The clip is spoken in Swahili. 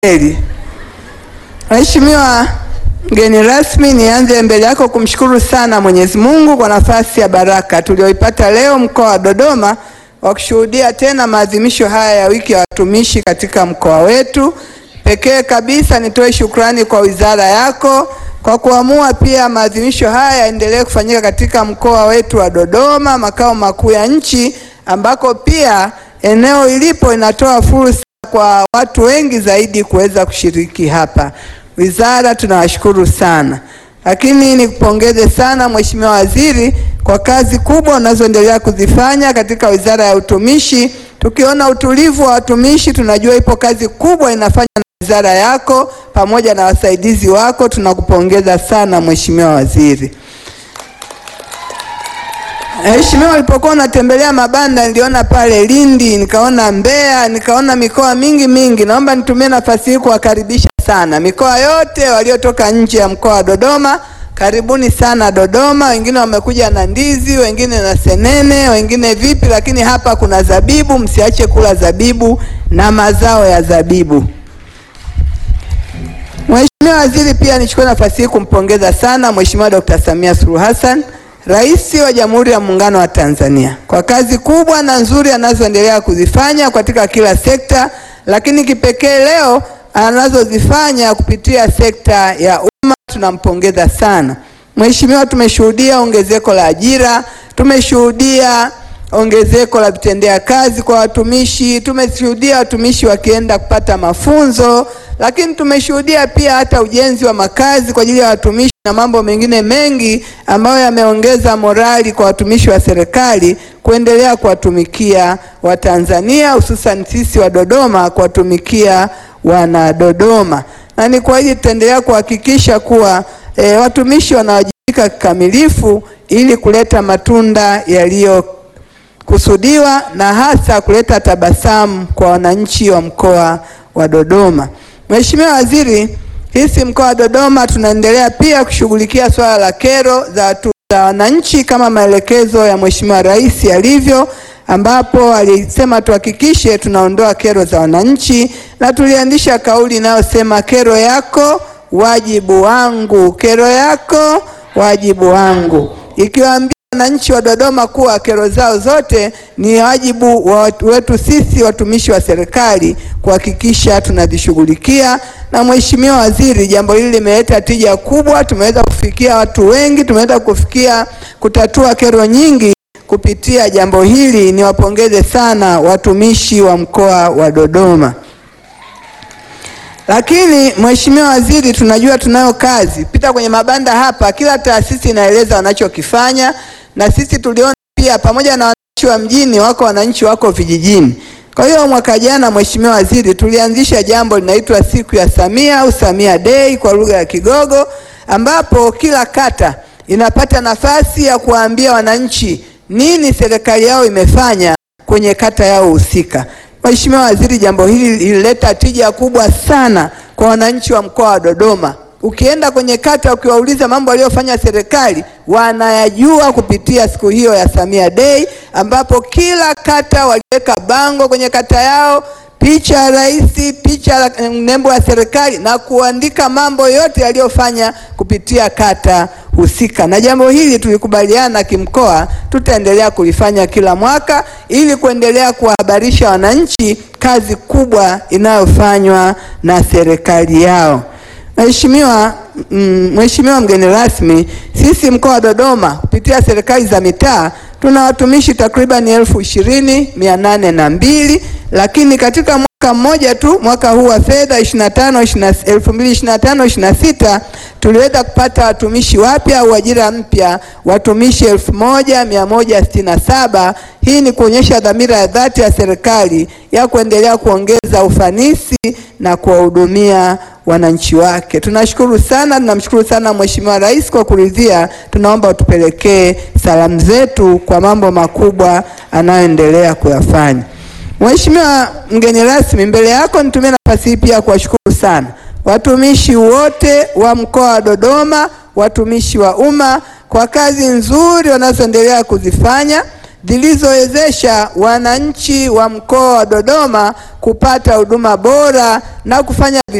heri. Mheshimiwa mgeni rasmi, nianze mbele yako kumshukuru sana Mwenyezi Mungu kwa nafasi ya baraka tulioipata leo mkoa wa Dodoma wa kushuhudia tena maadhimisho haya ya wiki ya watumishi katika mkoa wetu. Pekee kabisa nitoe shukrani kwa wizara yako kwa kuamua pia maadhimisho haya yaendelee kufanyika katika mkoa wetu wa Dodoma, makao makuu ya nchi, ambako pia eneo ilipo inatoa fursa kwa watu wengi zaidi kuweza kushiriki hapa. Wizara tunawashukuru sana, lakini nikupongeze sana Mheshimiwa Waziri kwa kazi kubwa unazoendelea kuzifanya katika Wizara ya Utumishi. Tukiona utulivu wa watumishi, tunajua ipo kazi kubwa inafanya na wizara yako pamoja na wasaidizi wako. Tunakupongeza sana Mheshimiwa Waziri. Mheshimiwa, ulipokuwa unatembelea mabanda niliona pale Lindi, nikaona Mbeya, nikaona mikoa mingi mingi. Naomba nitumie nafasi hii kuwakaribisha sana mikoa yote waliotoka nje ya mkoa wa Dodoma. Karibuni sana Dodoma. Wengine wamekuja na ndizi, wengine na senene, wengine vipi, lakini hapa kuna zabibu. Msiache kula zabibu na mazao ya zabibu. Mheshimiwa Waziri, pia nichukue nafasi hii kumpongeza sana Mheshimiwa Dr. Samia Suluhu Hassan Rais wa Jamhuri ya Muungano wa Tanzania kwa kazi kubwa na nzuri anazoendelea kuzifanya katika kila sekta, lakini kipekee leo anazozifanya kupitia sekta ya umma, tunampongeza sana Mheshimiwa. Tumeshuhudia ongezeko la ajira, tumeshuhudia ongezeko la vitendea kazi kwa watumishi, tumeshuhudia watumishi wakienda kupata mafunzo, lakini tumeshuhudia pia hata ujenzi wa makazi kwa ajili ya watumishi na mambo mengine mengi ambayo yameongeza morali kwa watumishi wa serikali kuendelea kuwatumikia Watanzania, hususan sisi wa Dodoma, kuwatumikia wana Dodoma, na ni kwa hiyo tutaendelea kuhakikisha kuwa e, watumishi wanawajibika kikamilifu ili kuleta matunda yaliyo kusudiwa na hasa kuleta tabasamu kwa wananchi wa mkoa wa Dodoma. Mheshimiwa Waziri, sisi mkoa wa Dodoma tunaendelea pia kushughulikia swala la kero za wananchi kama maelekezo ya Mheshimiwa Rais yalivyo, ambapo alisema tuhakikishe tunaondoa kero za wananchi, na tuliandisha kauli inayosema kero yako wajibu wangu, kero yako wajibu wangu, ikiwaambia wananchi wa Dodoma kuwa kero zao zote ni wajibu wa wetu sisi watumishi wa serikali kuhakikisha tunazishughulikia. Na Mheshimiwa Waziri, jambo hili limeleta tija kubwa, tumeweza kufikia watu wengi, tumeweza kufikia kutatua kero nyingi kupitia jambo hili. Niwapongeze sana watumishi wa mkoa wa Dodoma. Lakini Mheshimiwa Waziri, tunajua tunayo kazi. Pita kwenye mabanda hapa, kila taasisi inaeleza wanachokifanya, na sisi tuliona pia pamoja na wananchi wa mjini wako wananchi wako vijijini. Kwa hiyo mwaka jana, Mheshimiwa Waziri, tulianzisha jambo linaitwa siku ya Samia au Samia Day kwa lugha ya Kigogo, ambapo kila kata inapata nafasi ya kuwaambia wananchi nini serikali yao imefanya kwenye kata yao husika. Mheshimiwa Waziri, jambo hili lilileta tija kubwa sana kwa wananchi wa mkoa wa Dodoma. Ukienda kwenye kata ukiwauliza mambo aliyofanya serikali wanayajua kupitia siku hiyo ya Samia Day, ambapo kila kata waliweka bango kwenye kata yao, picha ya rais, picha ya nembo ya serikali na kuandika mambo yote yaliyofanya kupitia kata husika. Na jambo hili tulikubaliana kimkoa, tutaendelea kulifanya kila mwaka ili kuendelea kuwahabarisha wananchi kazi kubwa inayofanywa na serikali yao. Mheshimiwa Mheshimiwa mgeni rasmi, sisi mkoa wa Dodoma kupitia serikali za mitaa tuna watumishi takriban elfu ishirini mia nane na mbili lakini katika mwaka mmoja tu mwaka huu wa fedha 25 2025 26 tuliweza kupata watumishi wapya au ajira mpya watumishi 1167. Hii ni kuonyesha dhamira ya dhati ya serikali ya kuendelea kuongeza ufanisi na kuwahudumia wananchi wake. Tunashukuru sana, tunamshukuru sana Mheshimiwa Rais kwa kuridhia. Tunaomba utupelekee salamu zetu kwa mambo makubwa anayoendelea kuyafanya. Mheshimiwa mgeni rasmi, mbele yako nitumie nafasi hii pia kuwashukuru sana watumishi wote wa mkoa wa Dodoma, watumishi wa umma kwa kazi nzuri wanazoendelea kuzifanya zilizowezesha wananchi wa mkoa wa Dodoma kupata huduma bora na kufanya